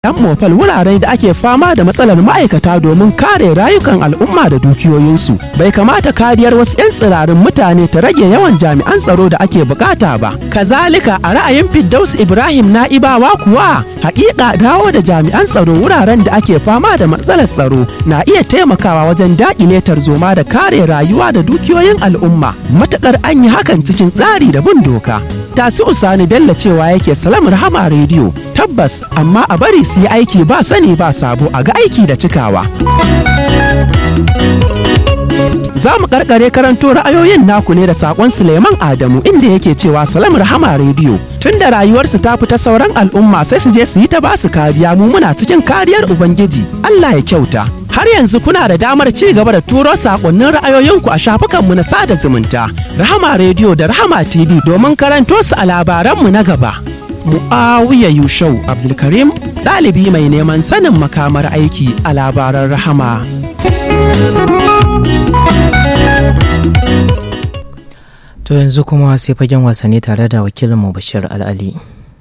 yan mofal wurare da ake fama da matsalar ma'aikata domin kare rayukan al'umma da dukiyoyinsu bai kamata kariyar wasu 'yan tsirarin mutane ta rage yawan jami'an tsaro da ake bukata ba kazalika a ra'ayin Firdaus ibrahim na'ibawa kuwa hakika dawo da jami'an tsaro wuraren da ake fama da matsalar tsaro na iya taimakawa wajen daƙile tarzoma da kare rayuwa da dukiyoyin al'umma matukar an yi hakan cikin tsari da bin doka tasi usani bello cewa yake salam rahama rediyo tabbas amma a bari su yi aiki ba sani ba sabo a ga aiki da cikawa za mu karkare karanto ra'ayoyin naku ne da sakon suleiman adamu inda yake cewa salam rahama rediyo tun da rayuwarsu ta fita sauran al'umma sai su je su yi ta basu kariya mu muna cikin kariyar ubangiji allah ya kyauta har yanzu kuna da damar ci gaba da turo sakonnin ra'ayoyinku a shafukanmu na sada zumunta rahama rediyo da rahama tv domin karanto su a labaranmu na gaba Mu'awiya Yushau Abdulkarim ɗalibi mai neman sanin makamar aiki a labaran rahama. To yanzu kuma sai fagen wasanni tare da wakilinmu Bashir Al'ali.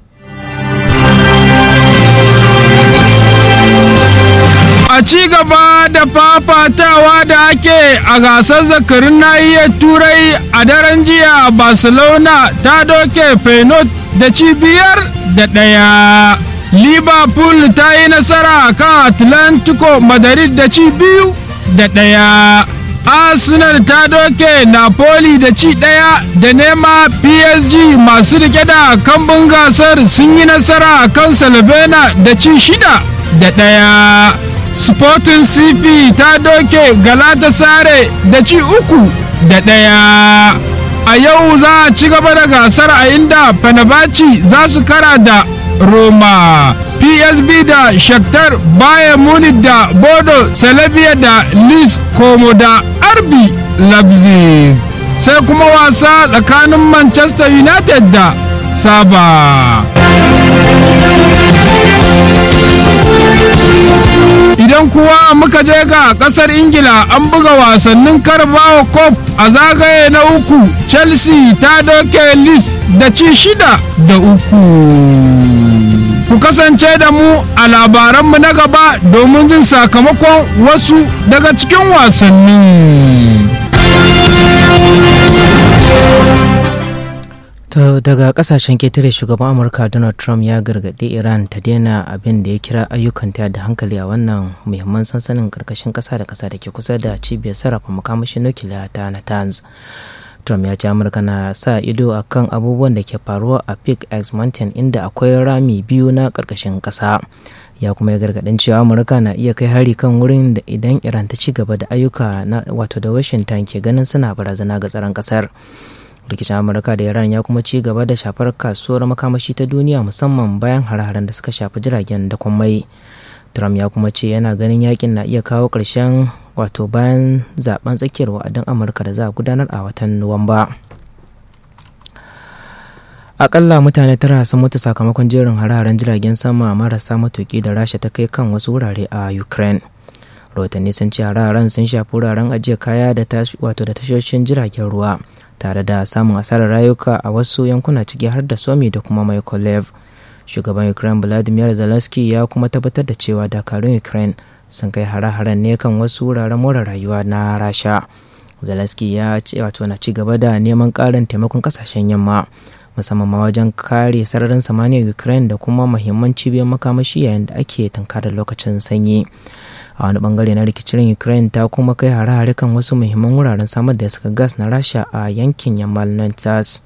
A ci gaba da fafatawa da ake a gasar zakarin nahiyar turai a daren jiya Barcelona ta doke Feyenoord da cibiyar da ɗaya. Liverpool ta yi nasara kan Atlantico Madrid da ci biyu da ɗaya. Arsenal ta doke Napoli da ci ɗaya da nema PSG masu rike da kambun gasar sun yi nasara kan Salvena da ci shida da ɗaya. Sporting CP ta doke Galatasaray da ci uku da ɗaya. a yau za a ci gaba da gasar a inda Fenerbahce za su kara da Roma, PSB da Shakhtar Bayern Munich da Bodo Slavia da Lis Como da RB Leipzig. Sai kuma wasa tsakanin Manchester United da Saba. idan kuwa muka je ga kasar ingila an buga wasannin carabao cup a zagaye na uku chelsea ta doke lis da ci shida da uku ku kasance da mu a labaranmu na gaba domin jin sakamakon wasu daga cikin wasannin To daga kasashen ketare shugaban Amurka Donald Trump ya gargaɗi Iran ta daina abin da ya kira ayyukanta da hankali a wannan muhimman sansanin karkashin ƙasa da ƙasa da ke kusa da cibiyar sarrafa makamashin nukiliya ta Natanz. Trump ya ce Amurka na sa ido a kan abubuwan da ke faruwa a Peak X Mountain inda akwai rami biyu na karkashin ƙasa. Ya kuma ya gargaɗin cewa Amurka na iya kai hari kan wurin da idan Iran ta ci gaba da ayyuka na wato da Washington ke ganin suna barazana ga tsaron ƙasar. rikicin amurka da iran ya kuma ci gaba da shafar kasuwar makamashi ta duniya musamman bayan hare-haren da suka shafi jiragen da mai trump ya kuma ce yana ganin yakin na iya kawo ƙarshen wato bayan zaben tsakiyar wa'adin amurka da za a gudanar a watan nuwamba akalla mutane tara sun mutu sakamakon jerin hare-haren jiragen sama marasa matuki da rasha ta kai kan wasu wurare a ukraine rahotanni sun ce hare-haren sun shafi wuraren ajiye kaya da wato da tashoshin jiragen ruwa tare da samun asarar rayuka a wasu yankuna ciki har da somi da kuma mykolaiv shugaban ukraine vladimir zelensky ya kuma tabbatar da cewa dakarun ukraine sun kai hare-haren ne kan wasu wuraren more rayuwa na rasha zelensky ya ce wato na ci gaba da neman karin taimakon kasashen yamma musamman ma wajen kare sararin samaniyar ukraine da kuma mahimman cibiyar makamashi yayin da ake tunkarar lokacin sanyi a wani bangare na rikicin ukraine ta kuma kai hare-hare kan wasu muhimman wuraren samar da iskar gas na rasha a yankin yammal nantas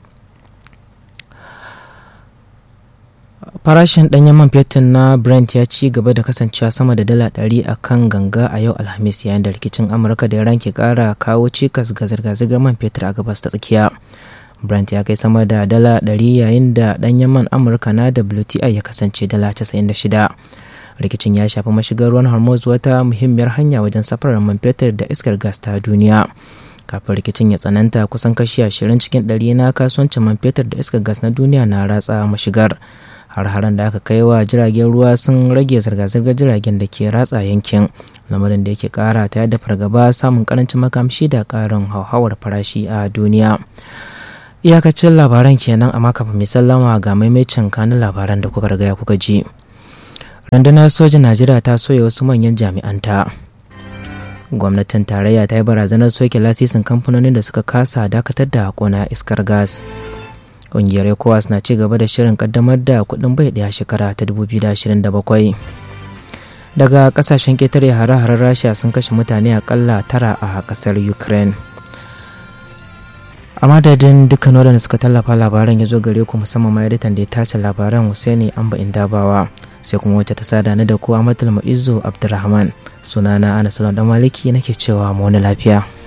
farashin ɗanyen man fetur na brent ya ci gaba da kasancewa sama da dala ɗari a kan ganga a yau alhamis yayin da rikicin amurka da iran ke ƙara kawo cikas ga zirga-zirgar man fetur a gabas ta tsakiya brent ya kai sama da dala ɗari yayin da ɗanyen man amurka na wti ya kasance dala 96 rikicin ya shafi mashigar ruwan hormuz wata muhimmiyar hanya wajen safarar man fetur da iskar gas ta duniya kafin rikicin ya tsananta kusan kashi ashirin cikin ɗari na kasuwancin man fetur da iskar gas na duniya na ratsa mashigar har-haren da aka kai wa jiragen ruwa sun rage zirga-zirgar jiragen da ke ratsa yankin lamarin da yake kara ta da fargaba samun karancin makamshi da karin hauhawar farashi a duniya iyakacin labaran kenan amma kafin mai sallama ga maimacin kanin labaran da kuka riga kuka ji rundunar sojin najeriya ta soya wasu manyan jami'anta gwamnatin tarayya ta yi barazanar soke lasisin kamfanonin da suka kasa dakatar da kona iskar gas ƙungiyar ecowas na ci gaba da shirin kaddamar da kuɗin bai ɗaya shekara ta 2027 daga kasashen ƙetare hare-haren rasha sun kashe mutane akalla tara a ƙasar ukraine a madadin dukkan waɗanda suka tallafa labaran ya zo gare ku musamman ma editan da ya tace labaran Hussaini Amba Indabawa sai kuma wacce ta sada ni da ku Amatul Ma'izu Abdulrahman sunana Anas Dan Maliki nake cewa mu wani lafiya